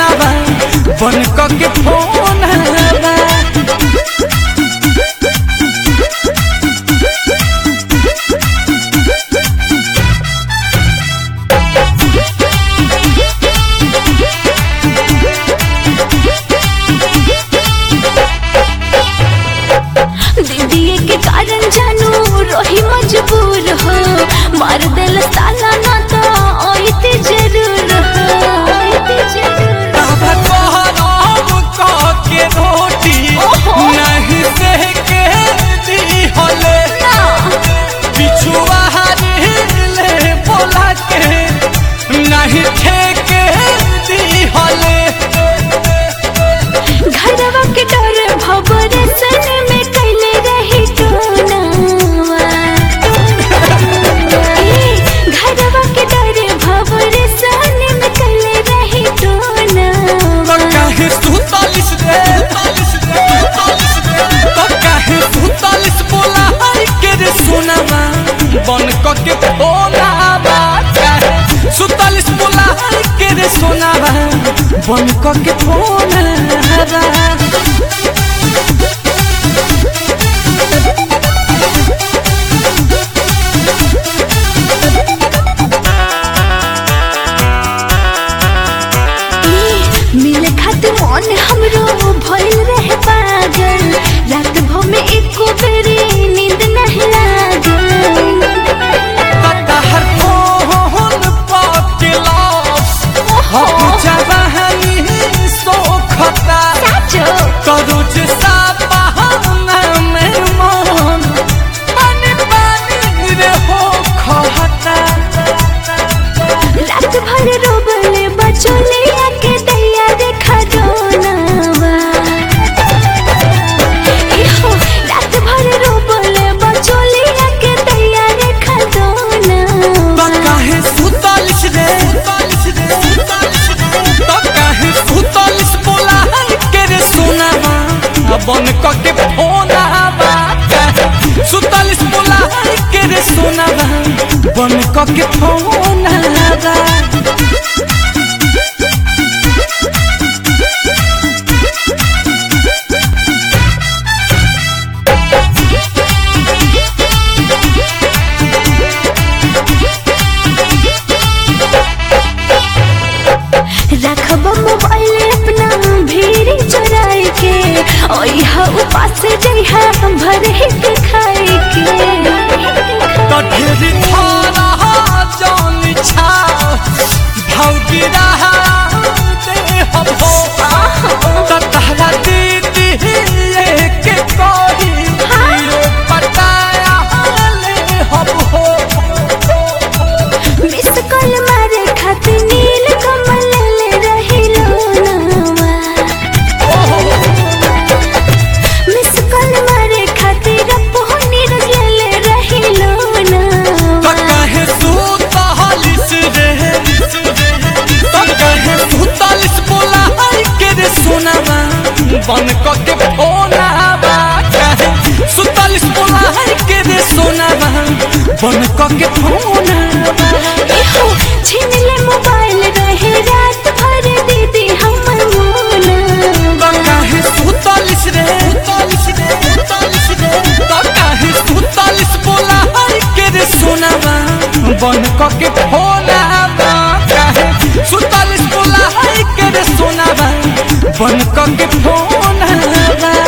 सोनावा बन के फोन हवा दीदी के कारण जानू रही मजबूर हो मार दिल ताला ना तो ओइते जरूर हो ओइते जरूर तब कहरम कह के रोटी ओहो। नहीं से के दी होले ना बिछुआ ले बोला के नहीं ठेके दी होले घरवा के डर भवर सन में कैले रही टोनावा ए, घरवा के डर भवर सन में कैले रही तो टोनावा काहे सुतालिस रे तो काहे सुतालिस बोला हाय के रे सोनावा बन क के फोनावा काहे सुतालिस बोला हाय के रे सोनावा बन क के फोनावा मिले खातिर मन हमरो भइल रहे पागल रात भर में एको बेरी नींद नहीं लागल हर फोन पाके लॉस हम जवानी सोखता साचो करूज सा बहाना में मन पानी पानी रे हो खहता रात भर रोबले बचोले आके दैया देखा जोनावा इहो रात भर रोबले बचोले आके दैया देखा तो जोनावा काहे सुतालिस रे तो काहे सुतालिस बोला है के रे सोनावा बन क के फोनावा सुतालिस बोला है के रे सोनावा बन क के फोनावा रखब मोबाइल अपना भीड़ चुराए के ओई हा उपास जइहा भर हिट खाए के तो ढेरी थारा जान छा भौजी रहा दे हम हो तो तहरा दीदी के कोई हीरो पटाया ले हम हो मिस कॉल मारे खातिर नील कमल ले रहिलो नावा मिस कॉल मारे खातिर पोहनी रजले ले रहिलो तो नावा कहे सुतालिस रे तो कहे सुतालिस बोला है के रे सोनावा बन क के फोनावा कहे सुतालिस बोला है के रे सोनावा बन क के फोनावा इहो छीन ले मोबाइल रहे रात भर दीदी हमर मोना तो कहे सुतालिस रे तो कहे सुतालिस बोला है के रे सोनावा बन क के फोनावा कहे सुतालिस बोला है के रे सोनावा बन क के फोनावा